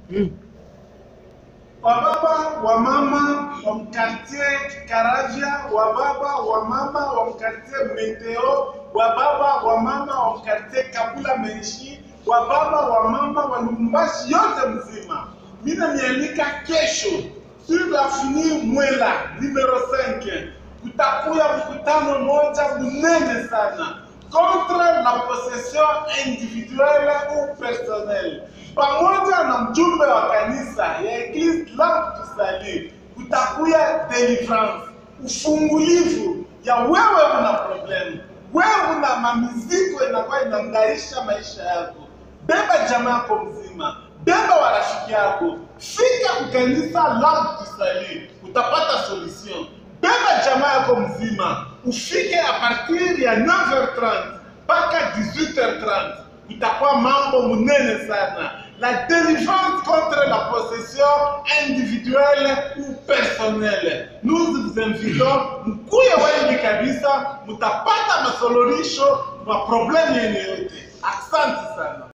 wababa wa mama wa mkartie Karavya, wababa wa mama wa mkartie Meteo, wababa wa mama wa mkartie Kabula Menshi, wababa wa mama wa Lubumbashi yote mzima, mina nialika kesho sur l'avenue Mwela numero 5 kutakuya mkutano moja munene sana contre la possession individuelle ou personnelle, pamoja na mjumbe wa kanisa ya Eglise Lamp du Salut, kutakuya deliverance, ufungulivu ya wewe una problem, wewe una mamizigo inakuwa inaangaisha maisha yako. Beba jamaa yako mzima, beba warafiki yako, fika kukanisa Lamp du Salut, utapata solution beba jamaa yako mzima ufike a partir ya 9h30 mpaka 18h30 itakuwa mambo munene sana la délivrance contre la possession individuelle ou personnelle nous vous invitons mkuye wengi kabisa mutapata masolorisho ma problème yene yote asante sana